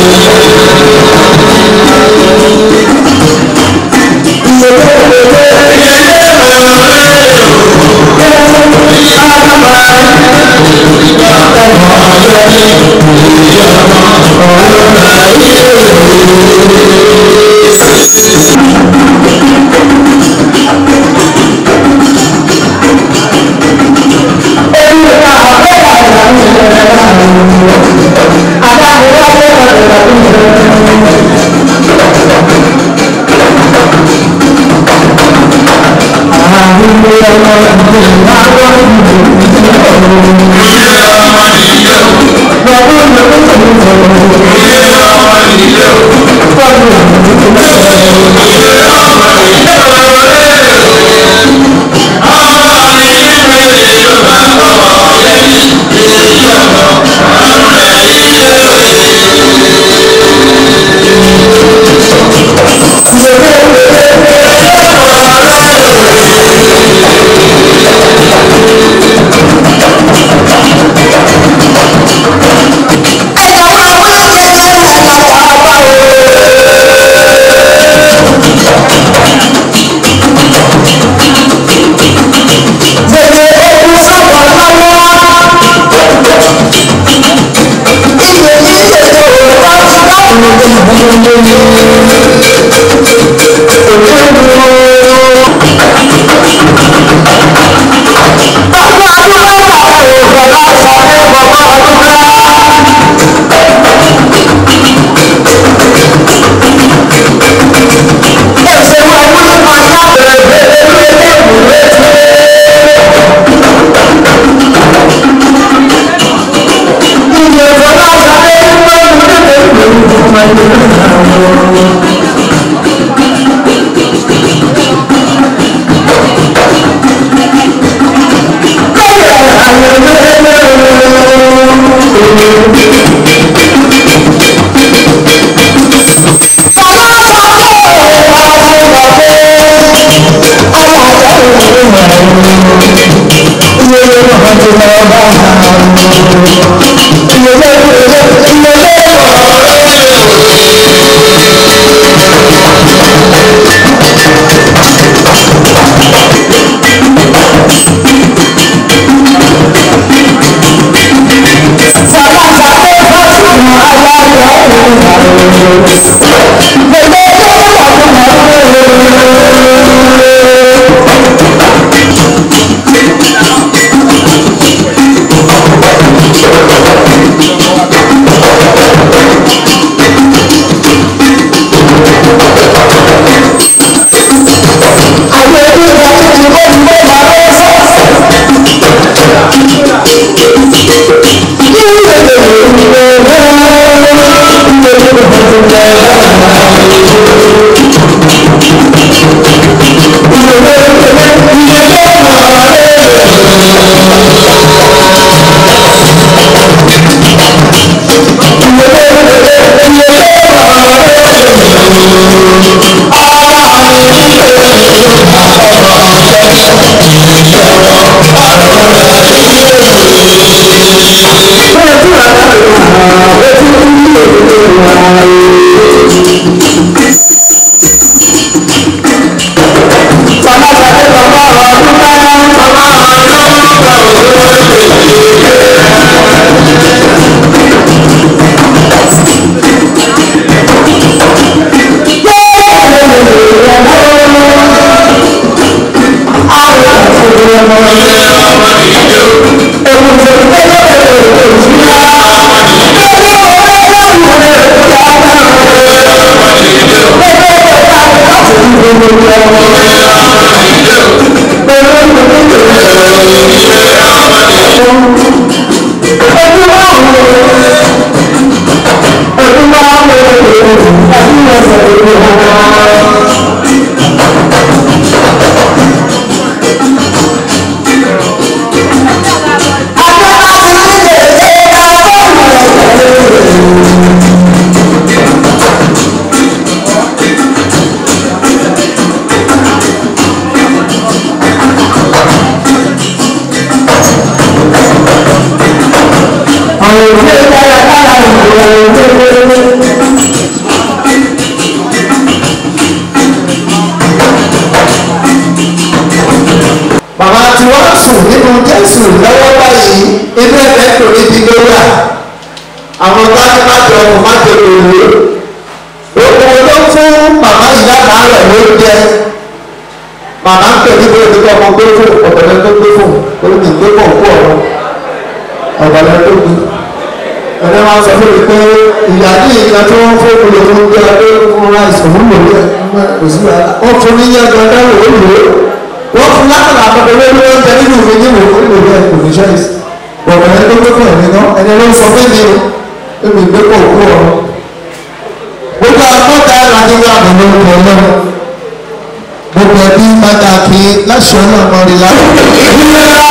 àwọn òṣèré dára dára ìgbòho nínú jésù lọ́wọ́ báyìí inú ẹ̀fẹ́ kò níbi ló wà àwọn táwọn má jọ ọmọ má jọ lòlò gbogbo ló fún màmá ìyá àárẹ̀ ló jẹ màmá ń tẹ̀lé bí olùkọ́ ọmọ gbé fún ọ̀bẹ̀rẹ̀ tó gbé fún olùkọ́ gbé pọ̀ kú ọ̀rọ̀ ọ̀bẹ̀rẹ̀ tó gbé ẹ̀rẹ́ máa sọ fún mi pé ìyá ní ìgbà tí wọ́n fún mi lòun gbé adé fún ráìsì òun lò lẹ́ kò sí wàhálà ó fún ní yẹn gbọ́dọ̀ wò ó lò ó wọ́n fún lákàlà àpapọ̀ lórí oúnjẹ nínú ìwé ní wò ó lò lẹ́ kò ní ṣáìsì ọ̀bẹ̀rẹ̀ tó gbé fún ẹ̀mí náà ẹni ló sọ fún mi o èmi gbé pọ̀ kú ọ̀rọ̀ gbogbo àkọ́ta láti wá àmì lórúkọ ọlọ́run gbogbo ẹbí pàtàkì láṣẹ ọlọ́run rí láti.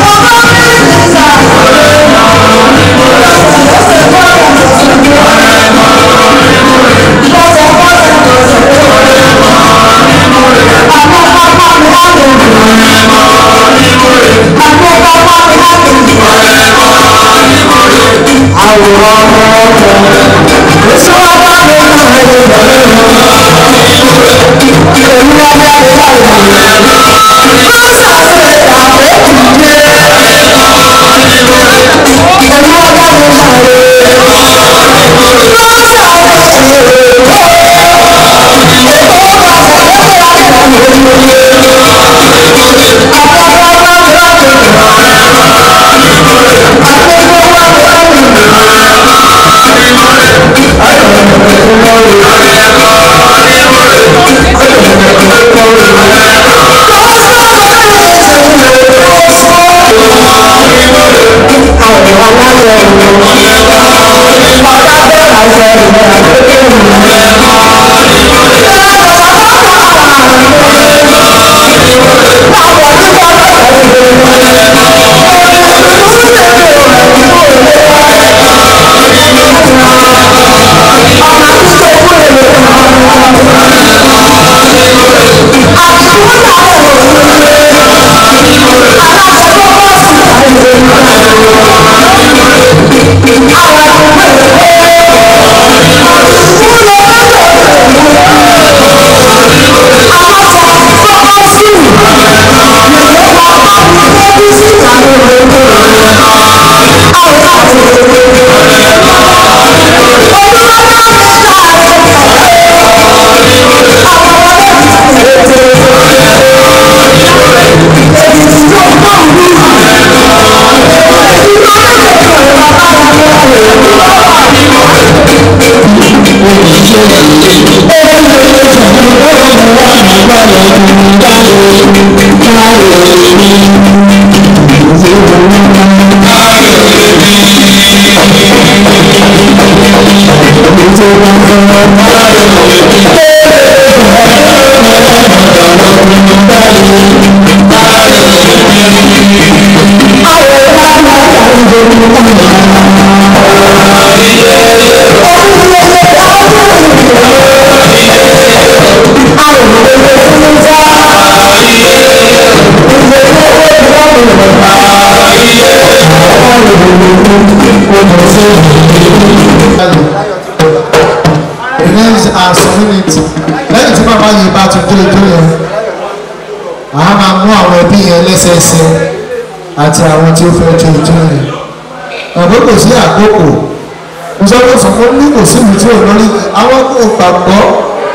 Thank remains as community lẹ́yìn tí màmá yìí bá tún dé ojú yẹn àá máa mú àwọn ẹbí yẹn lẹ́sẹẹsẹ àti àwọn tí ó fẹ́ jó ojú yẹn ọ̀gbọ́n kò sí àkókò mo sọ pé fún mi kò sí ìlú tí ò lórí àwọn kò gbàgbọ́.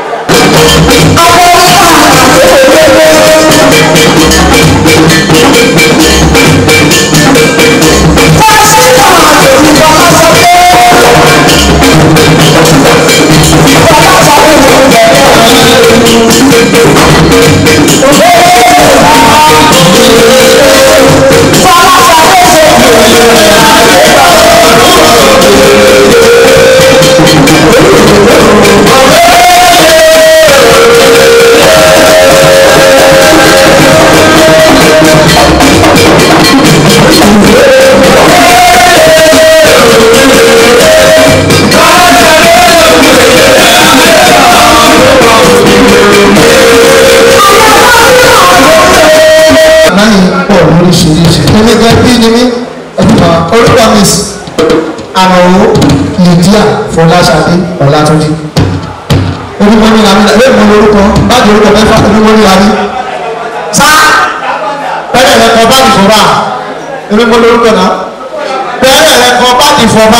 báyìí pọ̀ lóríṣiríṣi. èmi gan bí ni mí orúkọ mi sí àmọ̀wò lydia fọláṣadé ọ̀làtúndí. orúkọ mi làmì lẹ́yìn mo lórúkọ báàgì orúkọ mẹ́fà orúkọ mi làmì. sá bẹ́ẹ̀ rẹ̀ kọ báàgì fọ́bà èmi mo lórúkọ náà bẹ́ẹ̀ rẹ̀ kọ báàgì fọ́bà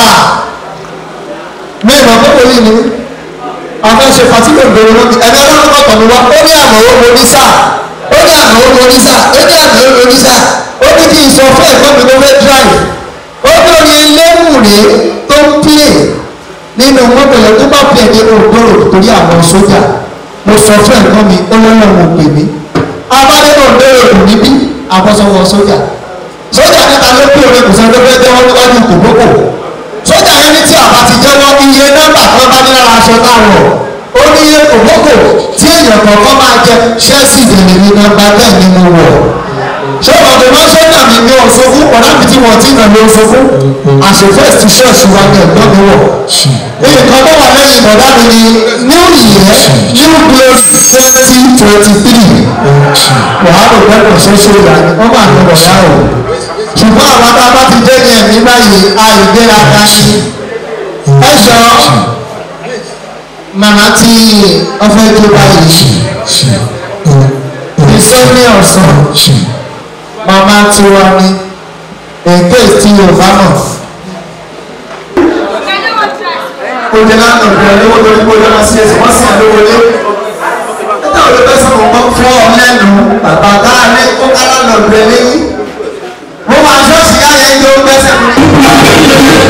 mi ìmọ̀ kókò yìí ni àwọn ṣe fatíkò gbèrò lóbi ẹ̀mí ọlọ́run kọ̀ tọ̀mí wá ó ní àmọ̀wò mo ní sáà ó ní àná ó lórí sá ó ní àná ó lórí sá ó ní kí n sọ fún ẹ̀gbọ́n mi tó fẹ́ drive ó ní orin eléwùrè tó ń play nínú mọ́tò yẹn tó bá play ní ògbóró torí àwọn sójà mo sọ fún ẹ̀gbọ́n mi ó lọ́wọ́ mo pè mí abáde náà lóore kù níbí àbọ̀sọ̀wọ̀ sójà sójà níta ló pè orin kò sọ pé fẹ́ jẹ́wọ́ níwájú kòkókò sójà yẹn ní tí àbá ti jẹ́wọ́ iye nọ́mbà tó bá ní lára aṣọ táwọn ó ní iye kòkókò tí èèyàn kọ̀ọ̀kan máa jẹ ṣẹ́ẹ̀sì ìdèlè ní nọ́mbà bẹ́ẹ̀ ni mo wọ̀ ṣé ọ̀dọ̀ máa sọ́jà mi ní ọ̀ṣọ́fún ọ̀dà mi tí wọ́n ti nà ní ọ̀ṣọ́fún àṣefẹ́ ti ṣọ́ọ̀ṣì wa ní ẹ̀gbọ́n mi wọ̀ nǹkan tó wà lẹ́yìn ọ̀dà mi ni new year new place twenty twenty three wàhálà ìgbẹ́kọ̀ ṣoṣo ìyá ni wọ́n máa ń lọ ọ̀dà o ṣùgbọ́n àwọn tá a bá ti dé ní ẹ̀mí báyìí àìgbéraga ni ẹ jọ màmá tí ọfẹ tó báyìí ìsọ́ní ọ̀sán màmá tí wọ́n ní èké tí yorùbá mọ̀. kò jẹ́ láti ọ̀dọ̀ ẹ̀ lówó lórí kójú ọmọ sí ẹsẹ̀ wọ́n sì ń lówó lé. nígbà wo ló fẹ́ sọ fún ọ fún ọ lẹ́nu bàbá káà ní kó kára lọ́dọ̀ ẹ̀ lẹ́yìn. mo máa ṣọ́ọ̀ṣì ká yẹn tó gbẹ́sẹ̀ fún mi.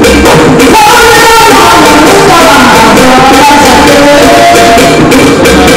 Thank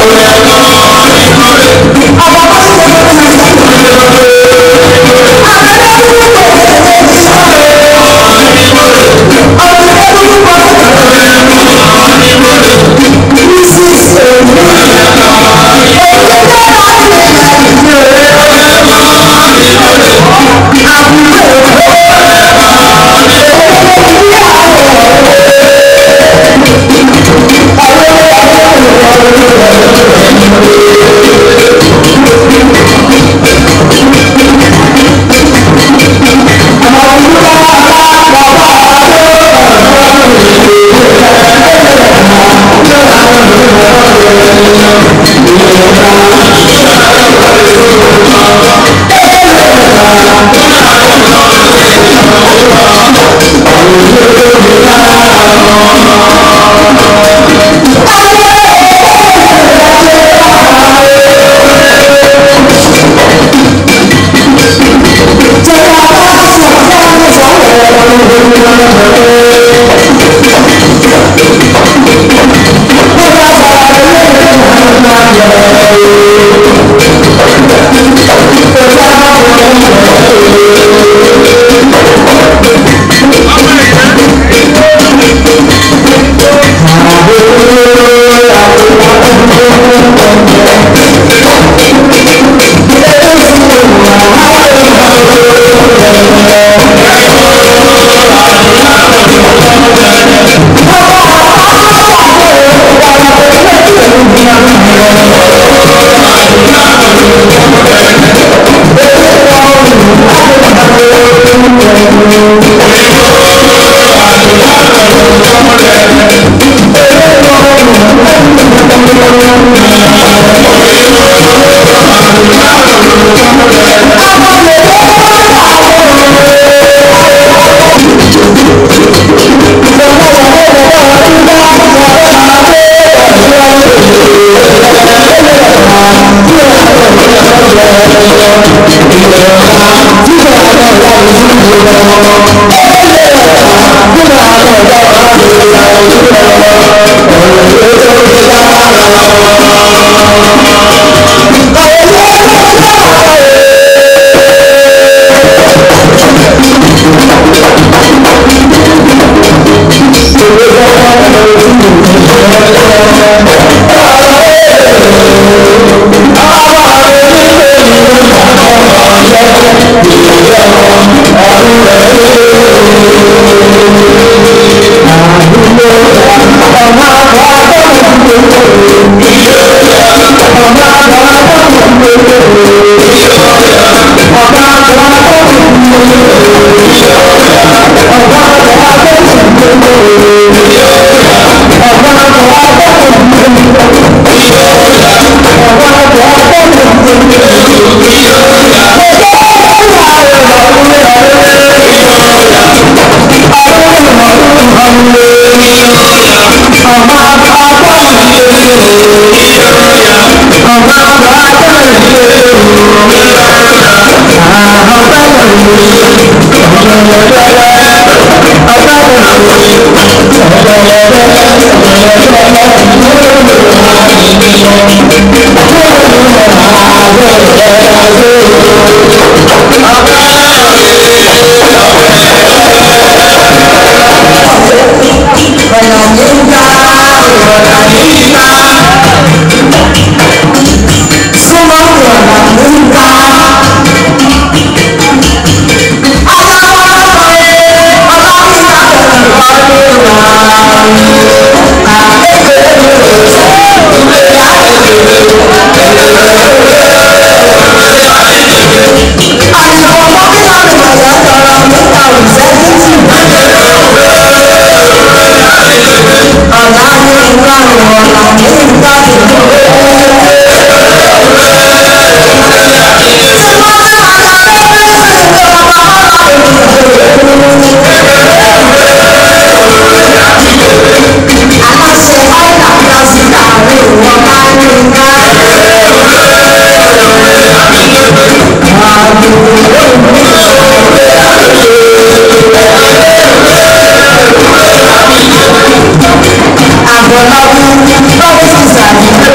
àgbọ̀nàbù lọ́wọ́ sísà ní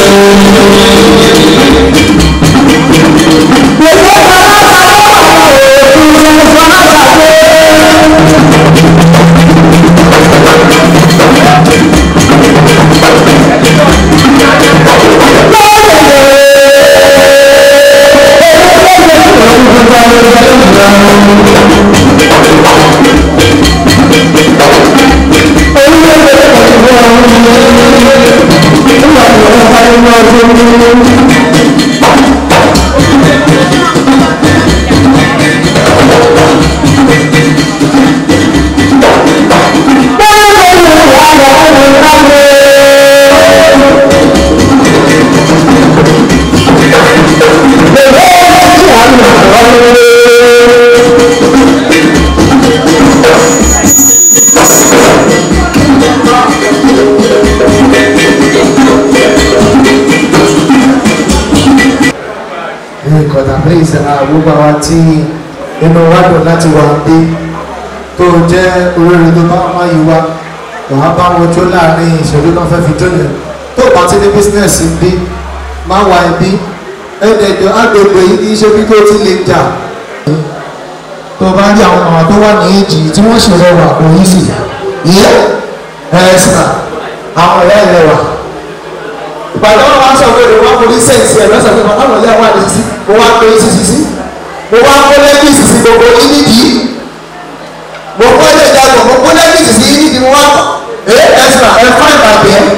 ìkọ̀dà praise àwùgbà wa tí inú wa dùn láti wà dé tó jẹ́ olórin tó bá wá yìí wá wàá bá wọn jó láàrin ìṣèlú náà fẹ́ fi jó yẹn tó bá ti ní bísínẹ́sì bí má wá ibi ẹ̀ẹ́dẹ̀ẹ̀dẹ̀ agbègbè yìí kì í ṣe bí tó ti lè jà tó bá rí àwọn àwọn tó wà ní èjì tí wọ́n ṣe rẹwà kò yí sí yẹ ẹ̀ẹ́sà àwọn ẹ̀yà ìrẹwà ìpàdé wọn wá sọ pé ìwọ wá forí sẹ́ǹsì ẹ̀ lọ́sọ̀ pé bàbá wọn lé àwọn àdé sísí mo wá pé sísí sí mo wá kó lẹ́bí sísí gbogbo nídìí mo kó ilé ìjàgbọ̀ mo kó lẹ́bí sísí nídìí mo wá ẹ ẹ̀sà ẹ̀ fún ìbàdí ẹ̀.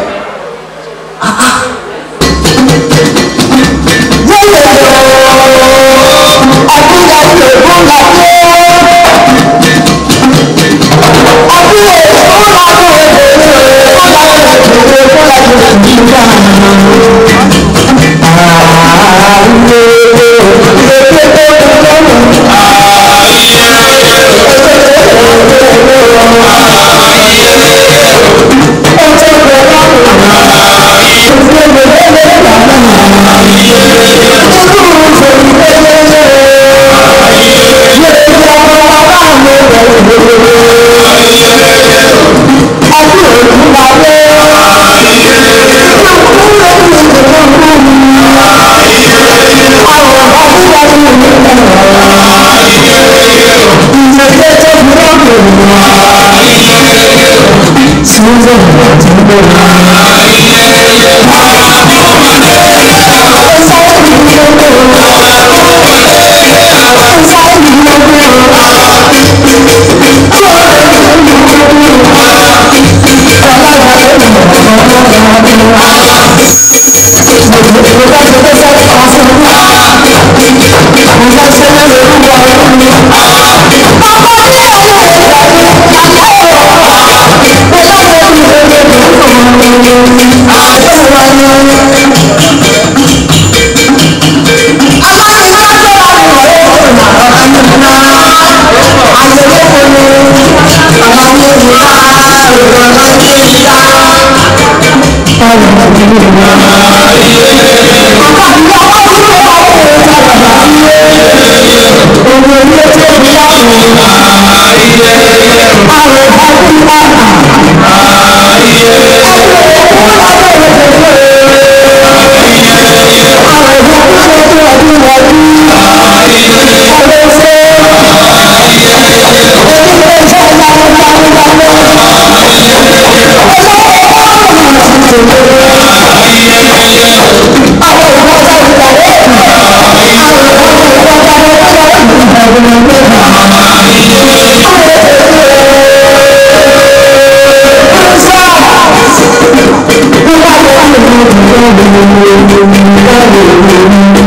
Thank you.